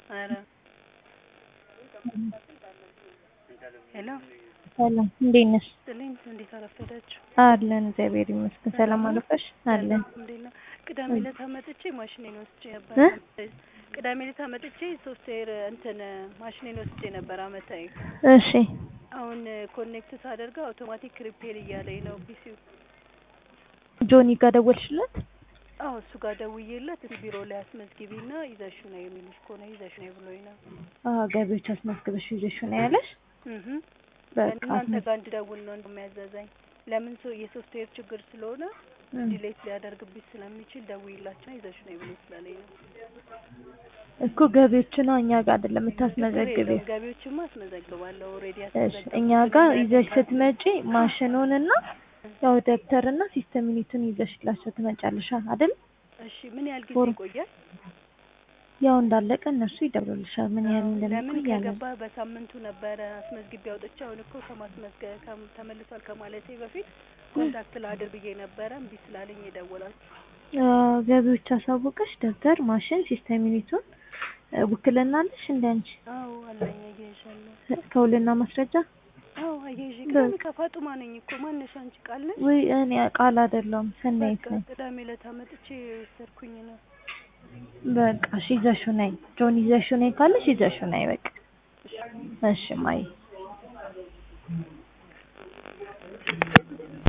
ኧረ ሄሎ ሰላም እንዴት ነሽ? ስጥልኝ እንዴት አረፈዳችሁ? አለን እግዚአብሔር ይመስገን። ሰላም አለፈሽ? አለን አልሐምዱሊላህ። ቅዳሜ ዕለት መጥቼ ማሽኔን ወስጄ ነበር። እ? ቅዳሜ ዕለት መጥቼ ሶፍትዌር እንትን ማሽኔን ወስጄ ነበር አመታዊ። እሺ አሁን ኮኔክት ሳደርገው አውቶማቲክ ሪፔር እያለኝ ነው ፒሲው። ጆኒ ጋር ደወልሽለት? አዎ እሱ ጋር ደውዬለት ቢሮ ላይ አስመዝግቢና ይዘሹ ነው የሚልሽ ከሆነ ይዘሹ ነው ብሎኝ ነው። አዎ ገቢዎች አስመዝግበሽ ይዘሽው ነው ያለሽ? እህ በቃ እናንተ ጋር እንድደውል ነው እንደሚያዘዘኝ። ለምን ሰው የሶፍትዌር ችግር ስለሆነ እ። ዲሌት ሊያደርግብሽ ስለሚችል ደውይላቸው ይዘሹ ነው ብሎ ስላለኝ ነው። እኮ ገቢዎች ነው እኛ ጋር አይደለም ችግር የምታስመዘግቢው። የለውም ገቢዎችማ አስመዘግባለሁ ኦልሬዲ እሺ እኛ ጋር ይዘሽ ስትመጪ ማሽኑንና ያው ደብተርና ሲስተም ዩኒቱን ይዘሽላቸው ትመጫለሽ አይደል? እሺ ምን ያህል ጊዜ ፎር- ይቆያል? ያው እንዳለቀ እነሱ ይደውሉልሻል ምን ያህል ለምን እንደሚቆይ ያለ ከገባ በሳምንቱ ነበረ አስመዝግቤ አውጥቼ አሁን እኮ ከማስመዝገብ ከም- ተመልሷል ከማለቴ በፊት ኮንታክት ላድር ብዬ ነበረ እምቢ ስላለኝ የደወላችሁ። ገቢዎች አሳውቀሽ ደብተር፣ ማሽን፣ ሲስተም ዩኒቱን እ፣ ውክልና አለሽ እንደ አንቺ አዎ አለኝ አያይዣለሁ። ከውልና ማስረጃ አዎ አያይዤ በቃ። ቅዳሜ ከፋጡማ ነኝ እኮ ማነሽ አንቺ ቃል ነሽ? ወይ እኔ ቃል አይደለሁም ሰናይት በቃ ነኝ። ቅዳሜ ዕለት አመጥቼ የወሰድኩኝ ነው። በቃ እሺ ይዘሽው ነይ ጆን ይዘሽው ነይ ካለሽ ይዘሽው ነይ በቃ እሺ ማይ